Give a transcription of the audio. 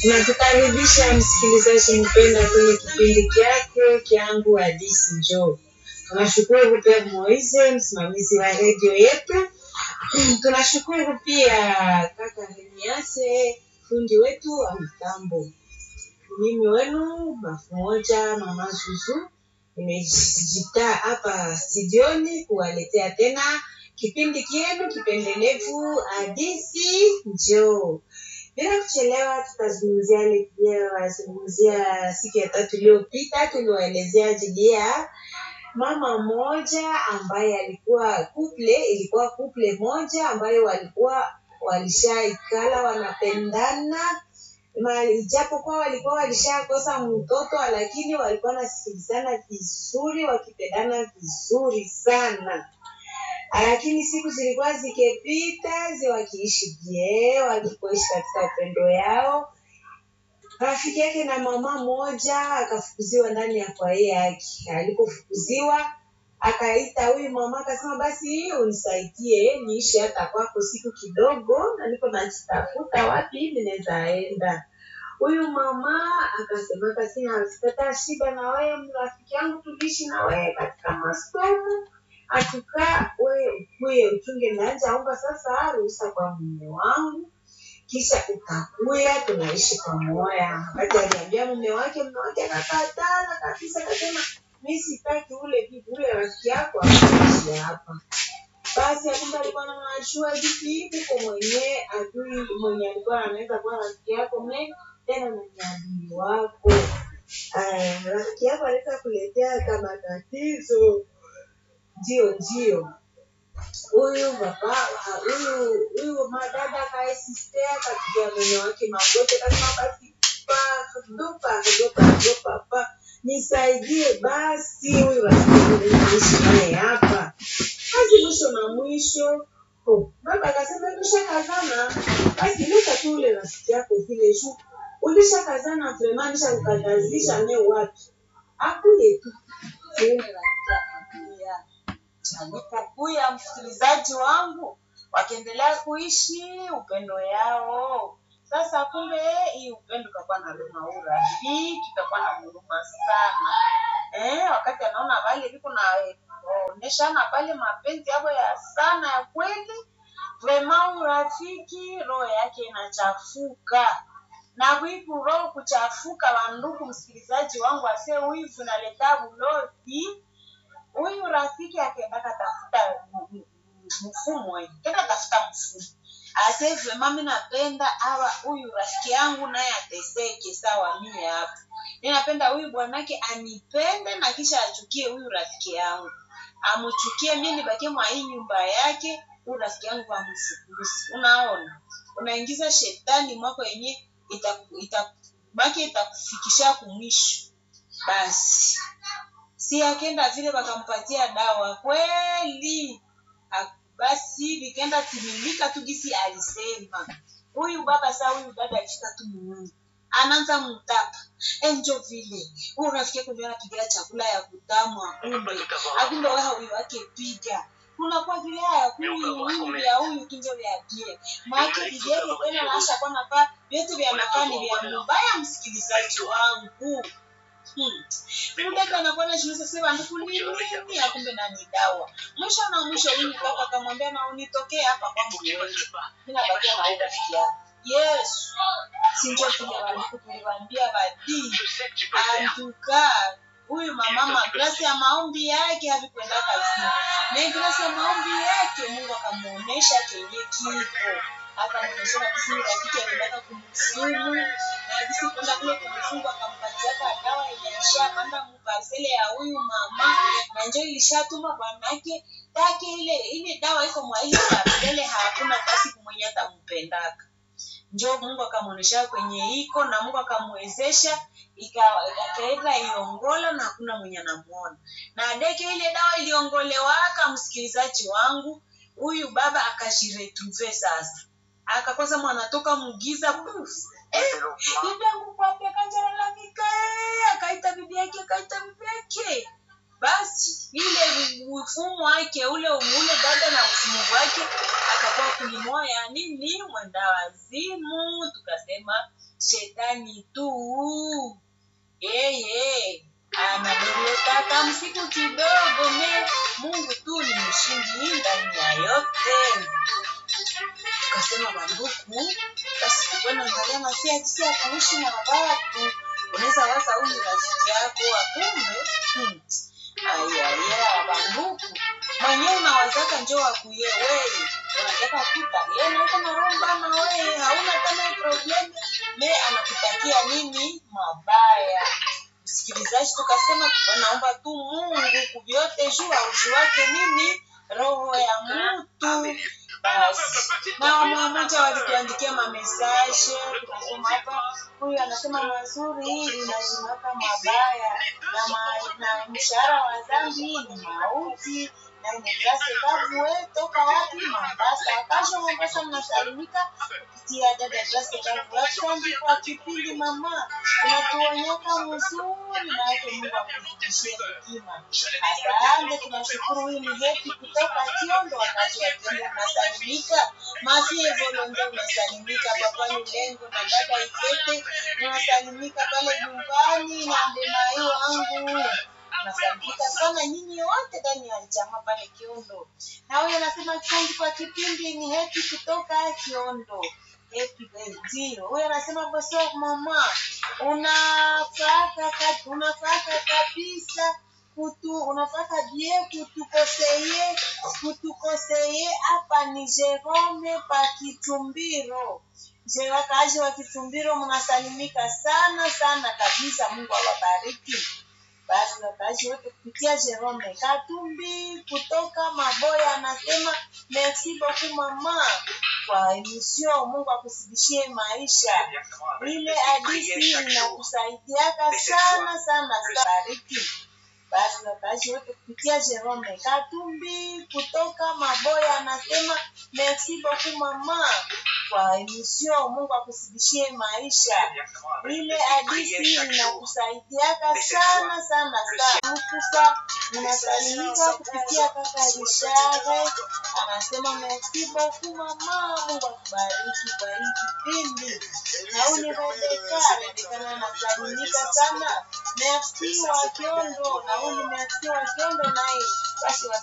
Tunakukaribisha msikilizaji mpenda kwenye kipindi kyako kyangu Hadithi Njoo. Tunashukuru pia Moise, msimamizi wa redio yetu. Tunashukuru pia kaka Remiase, fundi wetu wa mitambo. Mimi wenu bafu moja mama Zuzu, nimejitaa hapa studioni kuwaletea tena kipindi kienu kipendelevu Hadithi Njoo. Bila kuchelewa, tutazungumzia wazungumzia siku ya tatu iliyopita, tuliwaelezea ajili ya mama mmoja ambaye alikuwa kuple, ilikuwa kuple moja ambayo walikuwa walishaikala wanapendana Ma- ijapokuwa walikuwa walishakosa mtoto lakini walikuwa wanasikilizana vizuri wakipendana vizuri sana lakini siku zilikuwa zikipita zi wakiishi je walikuishi katika upendo yao rafiki yake na mama moja akafukuziwa ndani ya kwaye yake alipofukuziwa akaita huyu mama akasema basi unisaidie niishi hata kwako siku kidogo na niko najitafuta wapi hivi nawezaenda huyu mama akasema akasema sipata shida na wewe rafiki yangu tuliishi na wewe katika masomo atukaa wewe ukuye uchunge naanja omba sasa ruhusa kwa mume wangu kisha ukakuya tunaishi pamoja wakati aliambia mume wake mume wake akakatala kabisa akasema mi sitaki ule bibi ule rafiki yako akuishi hapa basi akumbe alikuwa anajua vipi hivi kwa mwenyewe adui mwenye alikuwa anaweza kuwa rafiki yako me tena na ni adui wako Aya, rafiki yako anaweza kuletea kama tatizo ndio ndio huyu baba huyu huyu madada kaesistea kapiga mume wake magoti kasema basi pa dopa dopa dopa pa nisaidie basi huyu rafiki naishi naye hapa basi mwisho na mwisho oh, baba akasema ulishakazana basi leta tu ule rafiki yako vile juu ulishakazana vrema nishakukatazisha ne wapi akuye tu Siende rafiki akakuya alipokuya msikilizaji wangu wakiendelea kuishi upendo yao sasa kumbe hii upendo ikakuwa na luma urafiki ikakuwa na huruma sana eh, wakati anaona vale viko na onyeshana pale mapenzi yabo ya sana ya kweli vrema urafiki roho yake inachafuka na wivu roho kuchafuka wandugu msikilizaji wangu ase wivu naleta bulozi huyu rafiki akaendaka tafuta m- m- mfumo eh, kenda tafuta mfumo ase vrema mi napenda awa huyu rafiki yangu naye ateseke sawa mie hapa mi napenda huyu bwanake anipende na kisha achukie huyu rafiki yangu amuchukie mi nibakie mwa hii nyumba yake huyu rafiki yangu amfukuzi unaona unaingiza shetani mwako yenye itaku- itakubaki itakufikisha kumwisho basi si akenda vile wakampatia dawa kweli Ha- basi vikaenda timilika tu gisi alisema huyu baba saa huyu dada alifika tu muungu anaanza mtapa enjo vile huyu rafiki yako ndio anapigia chakula ya kutamu akumbe akumbe wewe huyu wake piga kunakuwa vile haya huyu huyu vya huyu kinjo vya bie maake vijeke tena naasha kwa nafaa vyote vya nafaa ni vya mubaya msikilizaji wangu Hmm. Mdada anakuwa anajiuliza sasa banduku ni nini ya kumbe na ni dawa. Mwisho na mwisho huyu kaka akamwambia na unitokee hapa kwangu wewe. Mimi nabakia na huyu rafiki yako. Yesu. Si ndio kile banduku tuliwaambia badii. Antuka huyu mamama grasi ya maombi yake havikwenda kazini. Na grasi ya maombi yake Mungu akamuonesha kenye kiko. Akamuonesha na kisi rafiki alitaka kumsumu na kisi kwenda kule kumfunga akampatia ka dawa yenye alishapanda mparsele ya huyu mama na njo ilishatuma bwanake take ile ile dawa iko mwa ile parsele hakuna basi kumwenye hata mpendaka njo mungu akamwonyesha kwenye iko na mungu akamwezesha ikaenda iongola na hakuna mwenye anamuona na deke ile dawa iliongolewaka msikilizaji wangu huyu baba akajiretrouve sasa akakosa mwanatoka mugiza puf eh, bibi yangu kwapi akajalalamika eh, akaita bibi yake akaita bibi yake basi ile mfumo wake ule ule dada na mfumo wake akakuwa kulimoya nini mwenda wazimu tukasema shetani tu yeye anadorotaka msiku kidogo me mungu tu ni mshindi ndani ya yote tukasema banduku basi tukwenda angalia masia jinsi ya kuishi na watu unaweza waza huyu rafiki yako akumbe hmm. ayaya banduku mwenyewe unawazaka njo wakuye weye unataka kuta yeye nauko naromba na weye hauna tena problem me anakutakia nini mabaya msikilizaji tukasema naomba tu mungu kuvyote juu auzi wake nini roho ya mtu basi na mmoja walituandikia mamesaje tukasema hapa huyu anasema mazuri hili nazimaka mabaya na, ma, na mshahara wa dhambi ni mauti na imegrase kavue toka wapi Mombasa. Akasha Mombasa mnasalimika kupitia dada Grace Kavu. Asante kwa kipindi mama, unatuonyesha mzuri na yake Mungu akuzidishie hekima. Asante, tunashukuru. Huyu ni Hepi kutoka Kiondo, wakati wa Kiondo unasalimika. Masie Volonde unasalimika, Papa Lulengo na dada Ikete unasalimika pale nyumbani na Ndemayo wangu nasalimika sana nyinyi wote ndani ya jamaa pale Kiondo. Na huyo anasema asante kwa kipindi, ni Hepi kutoka Kiondo. Hepi ndio huyo anasema bosi mama, unafaka unafaka kabisa kutu unafaka bie kutukoseye kutukoseye hapa ni Jerome pa Kitumbiro. Je, wakaaji wa Kitumbiro mnasalimika sana sana kabisa. Mungu awabariki basi wakaaji wote kupitia Jerome Katumbi kutoka Maboya anasema merci beaucoup mama kwa emission. Mungu akusidishie maisha, ile hadisi inakusaidiaka sana sana sana. Bariki basi wakaaji wote kupitia Jerome Katumbi kutoka Maboya anasema merci beaucoup mama kwa emission. Mungu akusidishie maisha, ile hadisi inakusaidiaka sana sana sana. Sasa unasalimika kupitia kaka Rishare anasema merci beaucoup mama, Mungu akubariki kwa hii kipindi. Na huyu ni Rebeka, Rebeka naye anasalimika sana, merci wa Kiondo, na huyu ni merci wa Kiondo naye basi